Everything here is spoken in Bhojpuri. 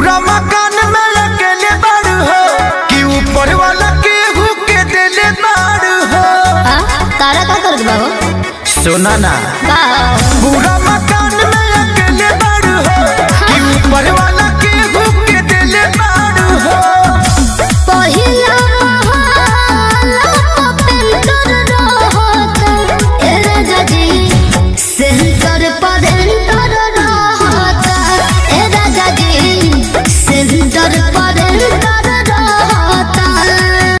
पूरा मकान में अकेले बाड़ू हो कि ऊपर वाला केहू के देले बाड़ू हो हाँ तारा का करत बा हो सुना ना का पूरा मकान में अकेले बाड़ू हो कि ऊपर वाला